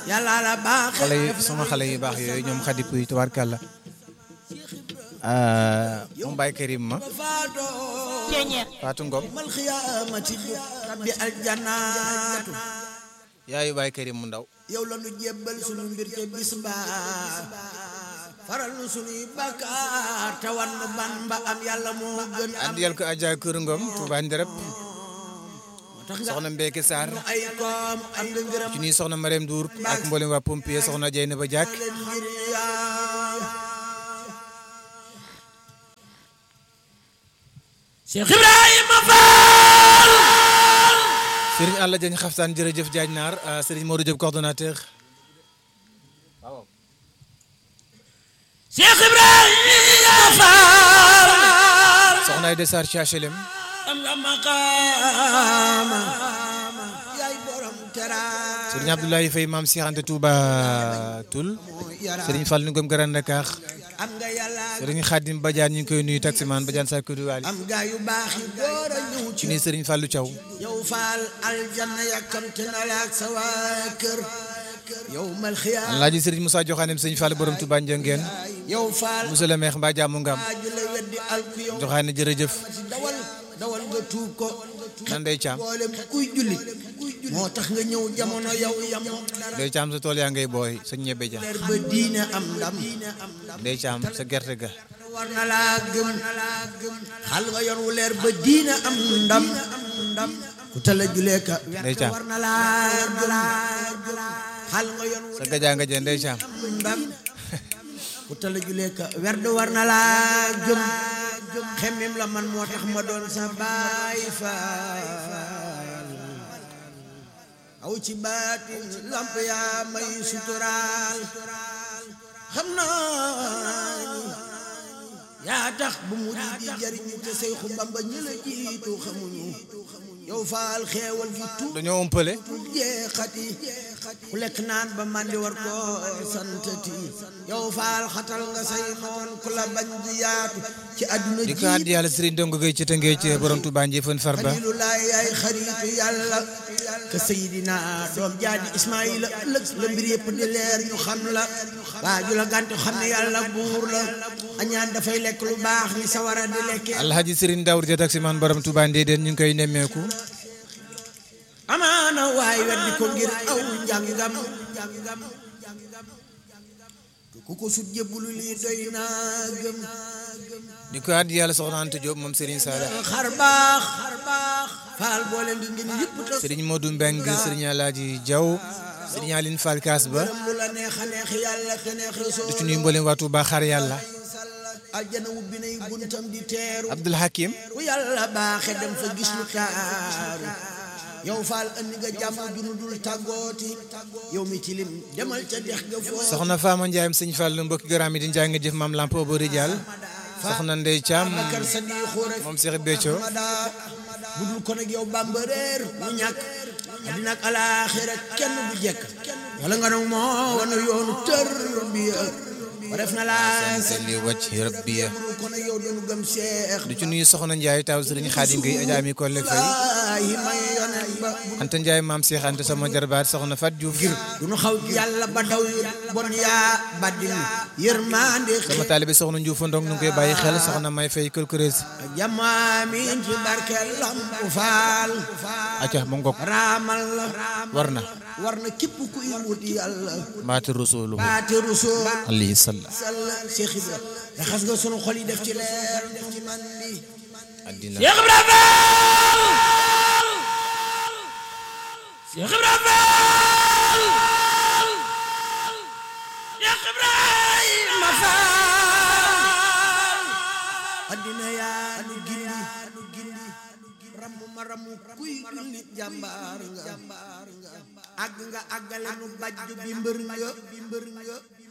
yàlla la baax xale yi sama xale yu baax yooyu ñoom xadip yi tubaarkàlla moom Baye Karim ma Fatou Ngom mal xiyaamati rabbi aljanaatu yaayu Baye Karim mu ndaw yow la nu jébbal sunu mbir te bis mbaa faral nu sunuy bakkaar te wan nu ban ba am yàlla moo gën am andiyal ko Adja Kër Ngom Touba Nderep tax nga soxna Mbeke Sarr nu ay koom am nga ngërëm ci nuy soxna Marème Dour ak mboolem waa pompier soxna Dieyna ba Diak leen ngir yaa Cheikh Ibrahima Fall Serigne Alla Diagne xaftaan jërëjëf Diagne Naar Serigne Modou Diop coordonnateur Cheikh Ibrahima Fall soxna Aïda Sarr ci HLM am nga maqaama yaay borom teraanga Serigne Abdoulaye Faye maam Cheikh Anta Touba Toul Serigne Fall Ngom Grand Dakar am nga yàlla Serigne Khadim Badiane ñu ngi koy nuyu taximan Badiane Sarr Koudou Wali am nga yu baax yi door a ñëw ci ci nuy Serigne Fallou Thiaw yow Fall aljanna yàkkamte na la ak sa waa kër yow mal xiyaam Alaaji Serigne Moussa Joxanem Serigne Fall borom Touba Ndiangène yow Fall Moussa le maire mbaa jàmm ngam aju la weddi alku yow Joxaane jërëjëf ci dawal dawal nga tuub ko nan day caam boolem kuy jullit moo tax nga ñëw jamono yow yamoo dara day caam sa tool yaa ngay booy sa ñebe ja leer ba diine am ndam day caam sa gerte ga war na laa gëm xal nga yor wu leer ba diine am ndam ndam ku tala julee ka Ndey Caam. war na laa gëm xal nga yor wu sa gajaa nga jël day caam ndam ku tala julee ka werd war na laa gëm xemmim la man moo tax ma doon sa baay faal aw ci baatin lamp yaa may suturaal xam naa ni yaa tax bu mu di jariñu te Seexu Bamba ñi la jiitu xamuñu yow faal xeewal gi tuut dañoo umpale jeexati ku lekk naan ba mandi war ko santati yow faal xatal nga say noon ku la bañ di yaatu ci àdduna di ko àddi yàlla Serigne Dongo Gueye ci tëngee ci borom Touba Njëfën Farba xalilulaay yaay xaritu yàlla ka sayidina doom jaadi ismaila ëllëg la mbir yëpp di leer ñu xam la waaju la gàntu xam ne yàlla buur la añaan dafay lekk lu baax ni sawara di lekkee Alhaji Serigne Daour ja taximan borom Touba Ndéedéen ñu ngi koy nemmeeku amaana waay weddi ko ngir aw njàngam ku ko sut jëbbulu lii doy naa gëm di ko àddi yàlla soxna Anta Diop moom Serigne Sala xar baax faal boole ngi ngeen yëpp tas Serigne Modou Mbeng Serigne Alhaji Diaw Serigne Aline Fall Kaas ba lu la neex a neex yàlla te neex rasul di ci nuyu mboolem waa Touba xar yàlla aljana ubbi nay buntam di teeru Abdoul Hakim ku yàlla baaxe dem fa gis lu taaru yow faal andi nga jàmm junu dul tàggooti yow mi tilim demal ca dex ga foo soxna Fama Ndiaye Serigne Fall mbokki garaam yi di njaay nga jëf maam Lampo Bori Dial soxna Ndey Thiam bakar sa di xuure moom Cheikh Béthio madaa bu dul ko nag yow bamba réer mu ñàkk àddina ak alaaxira kenn du jekk wala nga nag moo wana yoonu tër bi ba def na laa seen li wacc rabbiya bu dul ko nag yow doonu gëm seex di ci nuyu soxna Ndiaye taw Serigne Khadim Gueye Adja mi Kolle Faye ay may yonen ba Anta Ndiaye maam Cheikh Anta sama jarbaat soxna Fat Diouf du nu xaw yàlla ba daw yu bon yaa baddin yërmande sama taalibe soxna Ndiouf Ndong nu ngi koy bàyyi xel soxna May Faye Kël jamaamin ci barke lampu faal acca mu ngok raamal la war na war na képp kuy wut yàlla maati rasuluhu baati rusul alayhi salla sall Cheikh Ibra raxas nga sunu xol yi def ci leer def ci man bi addina Cheikh Ibra Fall Cheikh Ibra Fall Cheikh Ibrahima Fall addina yaa nu gindi rammu ma rammu kuy jullit jàmbaar nga àgg nga àggale nu bajj bi mbër nga bi mbër nga